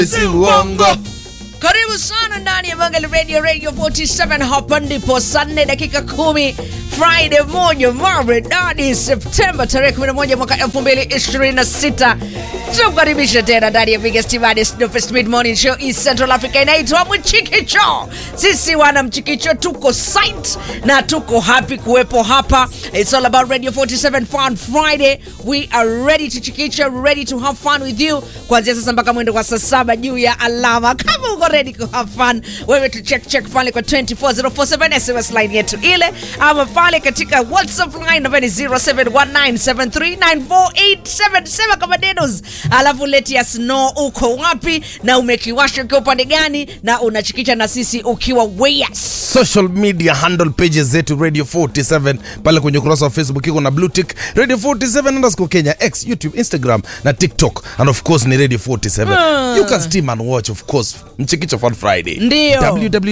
si uongo. Karibu sana ndani ya Mangali Radio Radio 47 hapa ndipo saa nne dakika kumi Friday moja maridadi Septemba tarehe 11 mwaka 2026 tukaribisha tena ndani ya biggest baddest dopest mid morning show East Central Africa inaitwa Mchikicho. Sisi wana Mchikicho tuko site na tuko happy kuwepo hapa. It's all about Radio 47 Fun Friday. We are ready to chikicho, ready to have fun with you kuanzia sasa mpaka mwendo kwa saa saba juu ya alama. Kama uko ready ku have fun, wewe tu check check pale kwa 24047 SMS line yetu ile, ama pale katika WhatsApp line ambayo ni 0719739487 sema kama dedos, alafu leti ya snow uko wapi na umekiwasha ukiwa upande gani na unachikicha na sisi ukiwa weyas social media handle pages zetu radio 47 pale kwenye ukurasa wa facebook iko na blue tick radio 47 underscore kenya x youtube instagram na tiktok and of course ni radio 47 you can stream and watch of course mchikicho fun friday Ndio. www